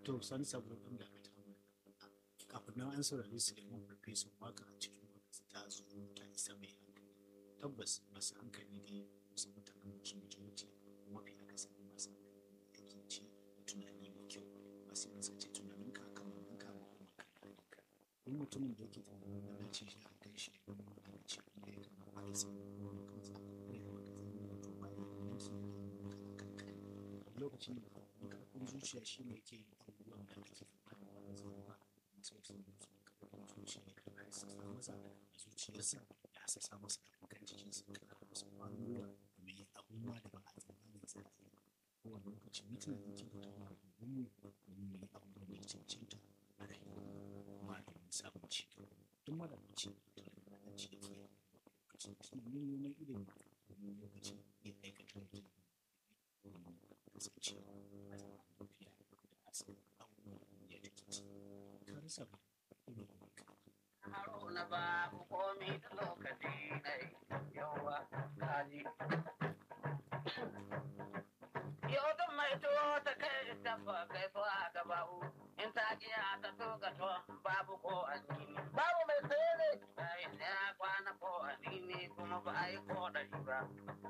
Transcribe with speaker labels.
Speaker 1: to san saboda da ka kafin nan an saurari su da mun farfesun waka a cikin waka ta zo ta isa mai hankali tabbas masu hankali ne wasu mutanen wasu majority mafi akasari masu hankali da ci da tunani mai kyau masu yin sace tunanin ka kan wannan ka ma kuma kan halinka duk mutumin da yake tunanin da na ce shi a kai shi da kuma da ce inda ya kama a da sai kuma kansa ne kuma ka zama da to ba ya yanki ne kan kan lokacin da karfin zuciya shi ne ke abubuwan da ake faɗa ba zai ba sai sun yi su karfin zuciya ya karɓa ya sassa masa a zuciyarsa ya sassa masa a kan jikinsa ya karɓa masa kwanuwa da mai abubuwa da ba a tsammanin sa a yi kowane lokaci mutum da ke fito da mu domin mu yi abubuwan da ya cancanta a rayuwa kuma domin samun ci gaba duk mara ci da da ci da ke lokacin tunanin neman ilimi domin lokacin ya aikata da kasancewa a zaman lafiya da asalin abubuwan ya take ci ka rasa ba ilimin ka
Speaker 2: Haruna ba mu komi da lokaci ne yawa kaji. Yau duk mai tuwo ta kai tabba kai so a gaba'u in ta kiya ta tuka to babu ko addini. Babu mai saye ne. Ai ya kwana ko addini kuma ba a yi ko ɗari ba.